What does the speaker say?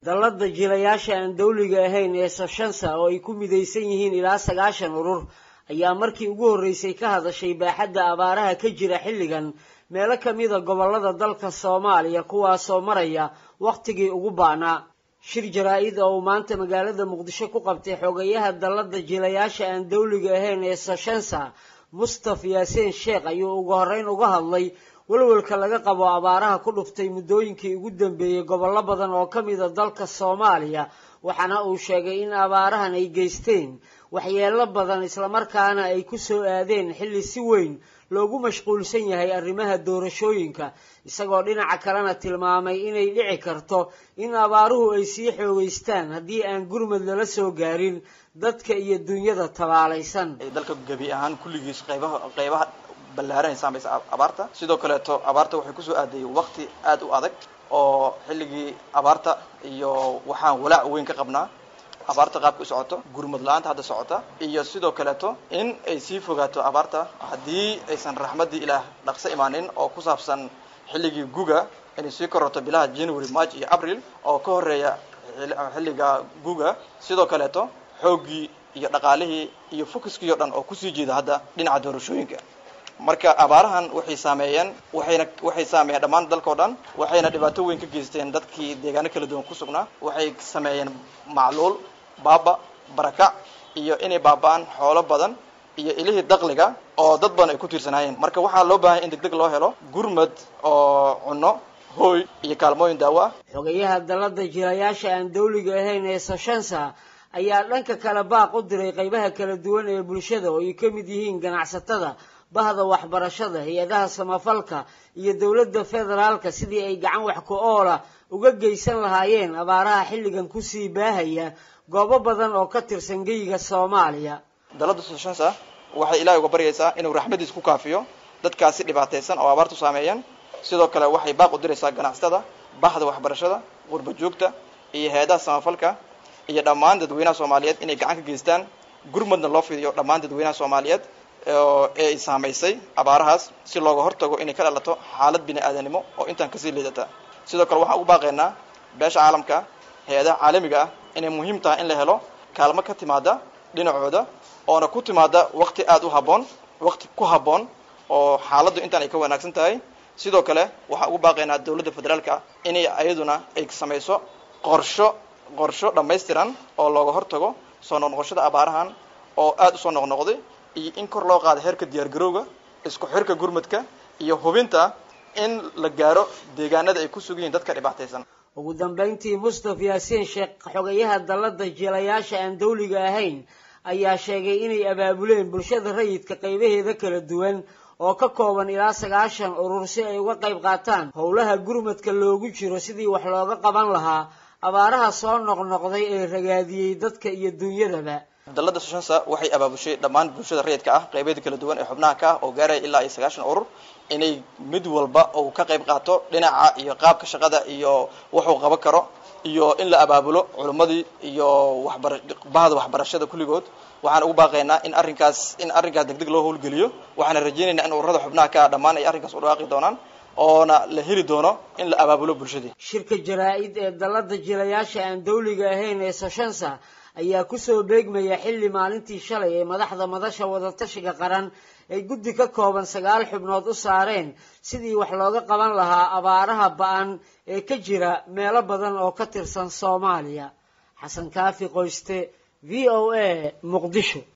dallada jilayaasha aan dawliga ahayn ee soshansa oo ay ku midaysan yihiin ilaa sagaashan urur ayaa markii ugu horreysay ka hadashay baaxadda abaaraha ka jira xilligan meelo ka mida gobollada dalka soomaaliya kuwaasoo maraya wakhtigii ugu baanaa shir jaraa-id oo uu maanta magaalada muqdisho ku qabtay xogayaha dallada jilayaasha aan dawliga ahayn ee soshansa mustaf yaasiin sheekh ayuu ugu horreyn uga hadlay welwelka laga qabo abaaraha ku dhuftay muddooyinkii ugu dambeeyey gobollo badan oo ka mida dalka soomaaliya waxaana uu sheegay in abaarahan ay geysteen waxyeello badan islamarkaana ay ku soo aadeen xilli si weyn loogu mashquulsan yahay arrimaha doorashooyinka isagoo dhinaca kalena tilmaamay inay dhici karto in abaaruhu ay sii xoogeystaan haddii aan gurmad lala soo gaarin dadka iyo dunyada tabaalaysan dalka gebi ahaan kulligiis qaybaha qaybaha ballaaran saamaysa abaarta sidoo kaleeto abaarta waxay kusoo aaday waqti aad u adag oo xilligii abaarta iyo waxaan walaac weyn ka qabnaa abaarta qaabka u socoto gurmad la-aanta hadda socota iyo sidoo kaleeto in ay sii fogaato abaarta haddii aysan raxmaddii ilaah dhaqso imaanin oo ku saabsan xilligii guga inay sii kororto bilaha january march iyo april oo ka horeeya xilliga guga sidoo kaleeto xooggii iyo dhaqaalihii iyo focuskii o dhan oo kusii jeeda hadda dhinaca doorashooyinka marka abaarahan waxay saameeyeen waxayna waxay saameeyeen dhammaan dalkao dhan waxayna dhibaato weyn ka geysteen dadkii deegaano kala duwan ku sugnaa waxay sameeyeen macluul baaba barakac iyo inay baaba-aan xoolo badan iyo ilihii dakliga oo dad badan ay ku tiirsanaayeen marka waxaa loo baahanya in deg deg loo helo gurmad oo cunno hooy iyo kaalmooyin daawo ah xogayaha dallada jilayaasha aan dawliga ahayn ee soshansa ayaa dhanka kale baaq u diray qaybaha kala duwan ee bulshada oo ay ka mid yihiin ganacsatada bahda waxbarashada hay-adaha samafalka iyo dowladda federaalka sidii ay gacan wax ku oola uga geysan lahaayeen abaaraha xilligan kusii baahaya goobo badan oo ka tirsan geyiga soomaaliya dalladda soshansa waxay ilaahay uga baryaysaa inuu raxmadiis ku kaafiyo dadkaasi dhibaataysan oo abaartu saameeyeen sidoo kale waxay baaq u diraysaa ganacsatada bahda waxbarashada qurba joogta iyo hay-adaha samafalka iyo dhammaan dadweynaha soomaaliyeed inay gacan ka geystaan gurmadna loo fidiyo dhammaan dadweynaha soomaaliyeed ee ay saamaysay abaarahaas si looga hortago inay ka dhalato xaalad bini aadanimo oo intaan kasii liidata sidoo kale waxaan ugu baaqaynaa beesha caalamka hay-adaha caalamiga ah inay muhiim tahay in la helo kaalmo ka timaada dhinacooda oona ku timaada waqti aada u habboon waqti ku habboon oo xaaladdu intaan ay ka wanaagsan tahay sidoo kale waxaan ugu baaqaynaa dowladda federaalka inay ayaduna ay samayso qorsho qorsho dhammaystiran oo looga hortago soo noqnoqoshada abaarahan oo aada usoo noqnoqday iyo in kor loo qaado heerka diyaargarowga isku xirka gurmadka iyo hubinta in la gaaro deegaanada ay ku sugan yihiin dadka dhibaataysan ugu dambayntii mustaf yaasiin sheekh xogayaha dallada jilayaasha aan dawliga ahayn ayaa sheegay inay abaabuleen bulshada rayidka qaybaheeda kala duwan oo ka kooban ilaa sagaashan urur si ay uga qayb qaataan howlaha gurmadka loogu jiro sidii wax looga qaban lahaa abaaraha soo noqnoqday ee ragaadiyey dadka iyo dunyadaba dalladda soshansa waxay abaabushay dhammaan bulshada rayidka ah qaybeeda kala duwan ee xubnaha ka ah oo gaaraya ilaa iyo sagaashan urur inay mid walba uu ka qayb qaato dhinaca iyo qaabka shaqada iyo wuxuu qaban karo iyo in la abaabulo culimmadii iyo waxbara bahda waxbarashada kulligood waxaan ugu baaqaynaa in arrinkaas in arrinkaas deg deg loo howlgeliyo waxaana rajaynaynaa in ururada xubnaha ka ah dhammaan ay arrinkaas u dhawaaqi doonaan oona la heli doono in la abaabulo bulshadii shirka jaraa-id ee dallada jilayaasha aan dawliga ahayn ee soshansa ayaa kusoo beegmaya xilli maalintii shalay ee madaxda madasha wadatashiga qaran ay guddi ka kooban sagaal xubnood u saareen sidii wax looga qaban lahaa abaaraha ba-an ee ka jira meelo badan oo ka tirsan soomaaliya xasan kaafi qoyste v o a muqdisho